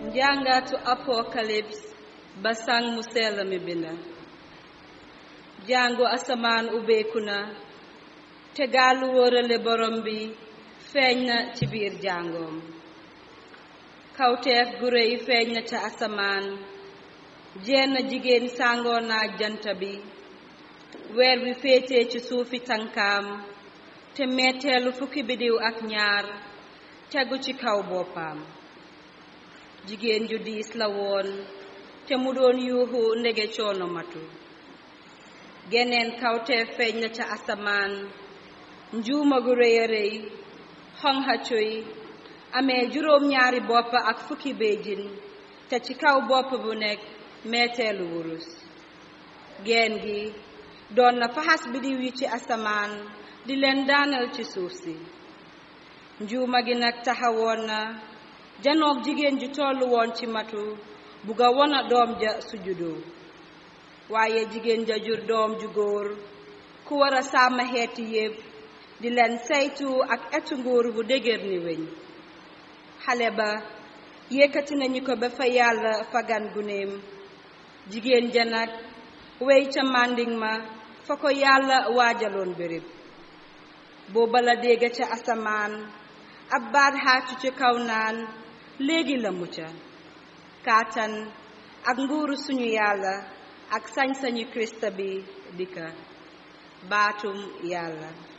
njàngatu apocalypse ba sang mu sell mi binda jàngu asamaan ubbeeku na te gaalu wóorale borom bi feeñ na ci biir jàngoom kawteef gu réy feeñ na ca asamaan jenn jigéen sàngoo naaj jant bi weer bi féetee ci suufi tànkaam te metteelu fukki bidiw ak ñaar tegu ci kaw boppam jigéen ju diis la woon te mu doon yuuxu ndege coono matu geneen kawteef feeñ na ca asamaan njuuma gu rëy a rëy xonxa cuy amee juróom ñaari bopp ak fukki béjjin te ci kaw bopp bu nekk meeteelu wurus geen gi doon na faxas bidiw yi ci asamaan di leen daanal ci suuf si njuuma gi nag taxawoon na janoog jigéen ju tollu woon ci matu bugga wona doom ja sujudoo waaye jigéen ja jur doom ju góor ku war a sàmm xeeti yépp di leen saytu ak etu nguur bu dëgër ni weñ xale ba yëkkati nañu ko ba fa yàlla fagan gunéem jigéen ja nag wey ca mànding ma fa ko yàlla waajaloon béréb booba la dégg ca asamaan ab baat xaacu ci kaw naan léegi la mucca kaatan ak nguuru suñu yàlla ak sañ-sañu krista bi dikka baatum yàlla